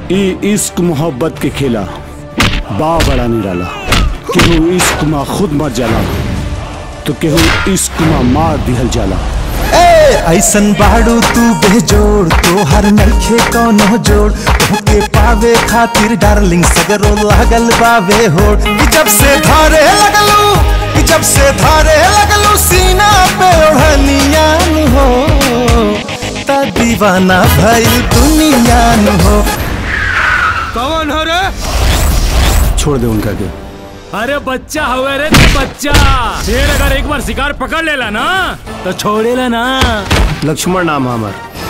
ई इश्क मोहब्बत के खेला बा बड़ा निराला केहू इश्क में खुद मर जाला तो केहू इश्क में मार दिहल जाला ए ऐसन बाड़ू तू बेजोड़ तोहर नइखे कौनो जोड़ तोहके पावे खातिर डार्लिंग सगरो लागल बावे होड़ कि जब से धारे लगलू कि जब से धारे लगलू सीना पे ओढ़निया नु हो ता दीवाना भइल दुनिया नु हो कौन हो रे छोड़ दे उनका के अरे बच्चा हुए रे तू बच्चा शेर अगर एक बार शिकार पकड़ लेला ना तो छोड़ेला ना लक्ष्मण नाम हमार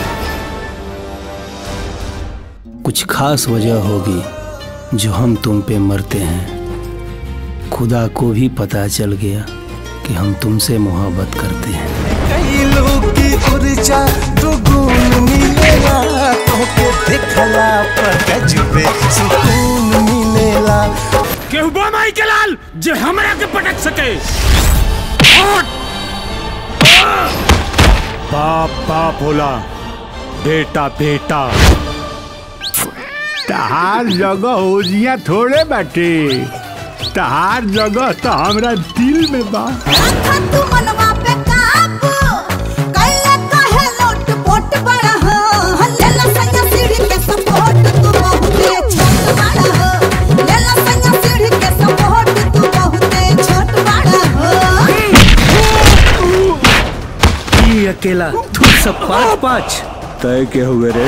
कुछ खास वजह होगी जो हम तुम पे मरते हैं खुदा को भी पता चल गया कि हम तुमसे मोहब्बत करते हैं कई लोग की ऊर्जा दुगुन मिलेला तोहके देखला पर गजबे सुकून मिलेला केहू माई के लाल जे हमरा के पटक सके बाप बाप होला बेटा बेटा तहार जगह ओजिया थोड़े बाटे तहार जगह तो हमरा दिल में बा तू मनवा पे काबू कैले कहे लोट पोट बड़ा हो लेला संग सीढ़ी के सपोर्ट तू बहुते छोट बड़ा हो लेला संग सीढ़ी के सपोर्ट तू बहुते छोट बड़ा हो ई अकेला तू सब पाँच पाँच तय के हुए रे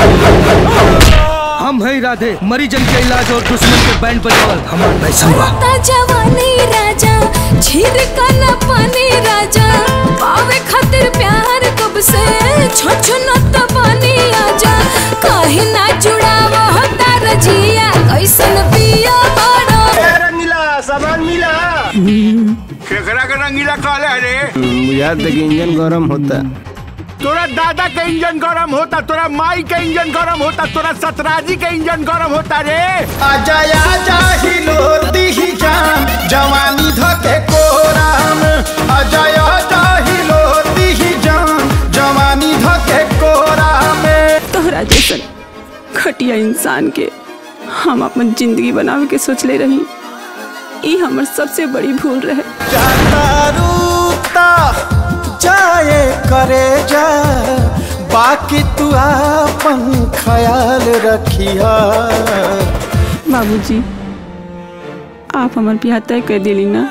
हम है राधे मरीजन के इलाज और दुश्मन के बैंड बजावल हमार पैसा बा ता जवानी राजा छीर कला पानी राजा पावे खातिर प्यार कब से छोछ न तो पानी आजा काहे ना जुड़ावा होता रजिया कैसन पिया बड़ो रंगीला सामान मिला केकरा के रंगीला कहले रे याद देखिए इंजन गरम होता तोरा दादा के इंजन गरम होता तोरा माई के इंजन गरम होता तोरा सतराजी के इंजन गरम होता रे आजा आजा हिलो दिही जान जवानी धके कोराम आजा आजा हिलो दिही जान जवानी धके कोराम तोहरा जैसन घटिया इंसान के हम अपन जिंदगी बनावे के सोचले रही ई हमर सबसे बड़ी भूल रहे रूता जाए करे जा बाकी तू आपन ख्याल रखिया बाबूजी आप हमार ब्याह तय कर दिली ना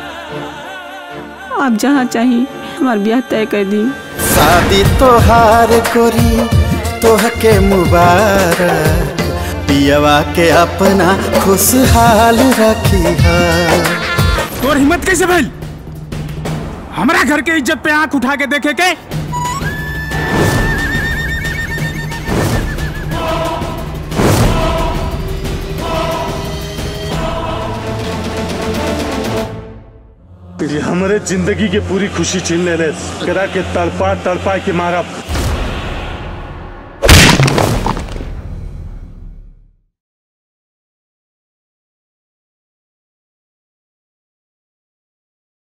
आप जहाँ चाही हमार ब्याह तय कर दी शादी तोहार गोरी तोहके मुबारक पियवा के अपना खुशहाल रखिया तोर हिम्मत कैसे भइल हमरा घर के इज्जत पे आंख उठा के देखे के हमरे जिंदगी के पूरी खुशी छीन ले करा के तड़पा तड़पा के मारा